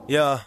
Yeah.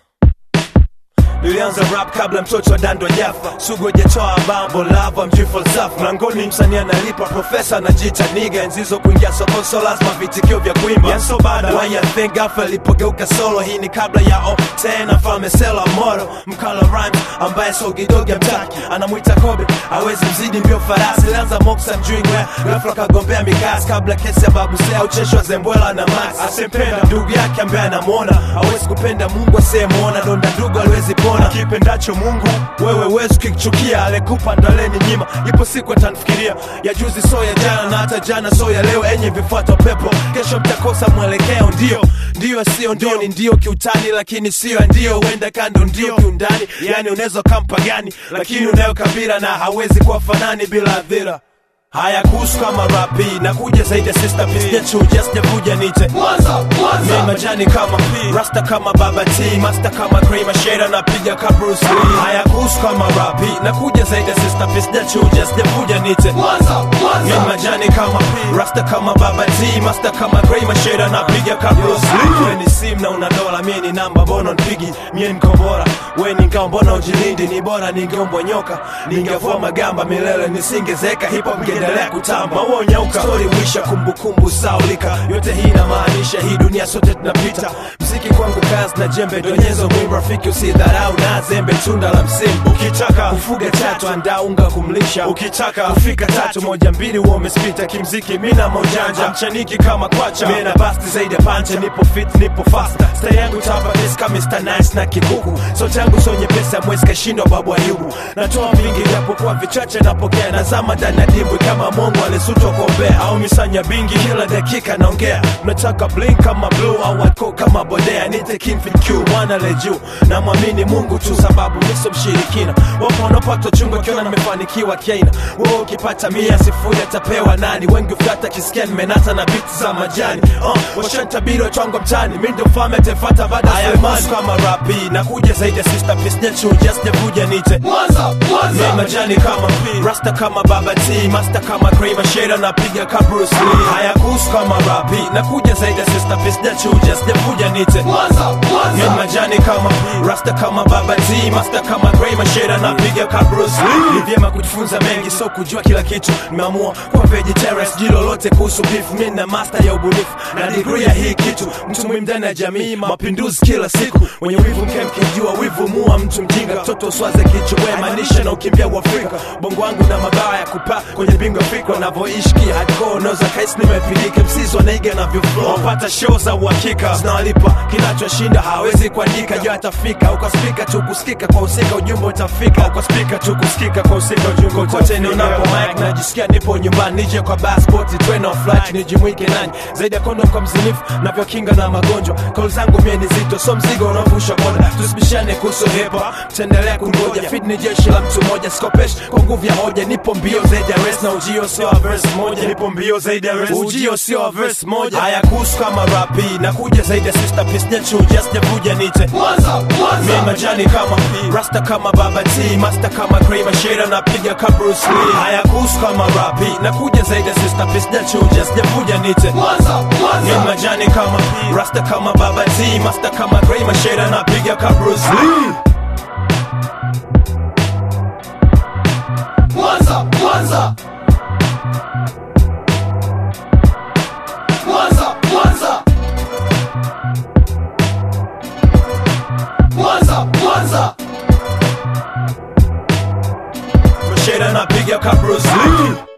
Nilianza rap kabla mtoto wa dando jafa sugu hajatoa bambo lava mjui falsafa mlangoni msanii analipa profesa anajiita niga enzizo kuingia soko so lazima vitikio vya kuimba Yanso bada why you think gafa ilipogeuka solo hii ni kabla ya o tena falme sela moro mkala rhymes ambaye sogidogi amtaki anamwita kobe awezi mzidi mbio farasi lianza moksa mjui ngwe ghafla kagombea mikasi kabla kesi ya babu sea ucheshwa zembwela na max asempenda ndugu yake ambaye anamwona awezi kupenda mungu asiyemwona donda ndugu aliwezi pona kipendacho mungu wewe wezi ukichukia alekupa ndaleni nyima ipo siku atanfikiria ya juzi so ya jana na hata jana so ya leo enye vifuata pepo kesho mtakosa mwelekeo ndio ndio sio ndio ni ndio kiutani lakini sio ndio huenda kando ndio kiundani yani unaweza kampa gani lakini unayo kabila na hawezi kuwa fanani bila adhira haya kuhusu kama rapi na kuja zaidi ya sister piece sijachuja sijavuja nite mi majani kama P rasta kama baba T master kama Cream Shada na piga ka Bruce Lee haya kuhusu kama rapi na kuja zaidi ya sister piece sijachuja sijavuja nite mi majani kama P rasta kama baba T master kama Cream Shada na piga ka Bruce Lee wewe ni sim na una dola mimi ni namba mbona nipigi mimi ni mkombora wewe ni ngao mbona ujilindi ni bora ningeombwa nyoka ningevua magamba milele nisingezeka hip hop ingeendelea kutamba uonyauka story wisha kumbukumbu saulika yote hii inamaanisha hii dunia sote tunapita mziki kwangu kazi na jembe donyezo mwimu rafiki usidharau na zembe tunda la msimu ukitaka kufuga tatu andaa unga kumlisha ukitaka kufika tatu moja mbili huo umespita kimziki mina mojanja mchaniki kama kwacha mena basti zaidi ya pancha nipo fit nipo fasta sta yangu tapa kama Mr. Nice na kikuku so changu so nyepesi amwezi kashindwa babu ayubu natoa vingi japokuwa vichache napokea nazama ndani ya dimbwi kama mongo alisutwa kuombea au misanya bingi kila dakika naongea mnataka blink kama blue au wako kama bodea nite kimfit q mwana le juu namwamini mungu tu sababu niso mshirikina wapo wanapata chungu akiona nimefanikiwa kiaina wewe ukipata mia sifuri atapewa nani wengi ufata kisikia nimenata na biti za majani uh, washantabiri watwango mtani mi ndo mfalme atefata baada ya Sulemani kama rapi na kuja zaidi ya sister piece sijachuja sijavuja nite mi majani kama P rasta kama baba T master kama Cream Shada na piga ka Bruce Lee haya kuhusu kama rapi na kuja zaidi ya sister piece sijachuja sijavuja nite mi majani kama P rasta kama baba T master kama Cream Shada na piga ka Bruce Lee ni vyema kujifunza mengi so kujua kila kitu nimeamua kuwa vegetarian sijui lolote kuhusu beef mi na master ya ubunifu na degree ya hii kitu mtu muhimu ndani ya jamii mapinduzi kila siku wenye wivu mke mkijua wivu mua mtu mjinga mtoto uswaze kichwa maanisha na ukimbia uafrika bongo wangu na mabawa ya kupaa kwenye bingo fikra navyoishi ki hardcore noza kaisi nimepilika msizi wanaiga navyoflow wapata show za uhakika zinawalipa kinachoshinda hawezi kuandika jo atafika uko spika tu kusikika kwa usika ujumbe utafika uko spika tu kusikika kwa usika ujumbe kote nionapo mic najisikia nipo nyumbani nije kwa passport train of flight nijimwike nani zaidi ya kondo kwa mzinifu navyokinga na magonjwa kauli zangu mie ni zito so mzigo unaovusha boda tusibishane kuhusu hip hop taendelea kungoja fit ni jeshi la mtu mmoja skopesh kwa nguvu ya hoja nipo mbio zaidi ya res na ujio sio wa verse moja nipo mbio zaidi ya res ujio sio wa verse moja haya kuhusu kama rapi na kuja zaidi ya sister piece sijachuja sijavuja nite mi majani kama P rasta kama baba T master kama Cream Shada na piga ka Bruce Lee haya kuhusu kama rapi na kuja zaidi ya sister piece sijachuja sijavuja nite mi majani kama P rasta kama baba T master kama Cream Shada na piga ka Bruce Lee Mwanza, Mwanza. Mwanza, Mwanza. Mwanza, Mwanza. Shada na piga ka Bruce Lee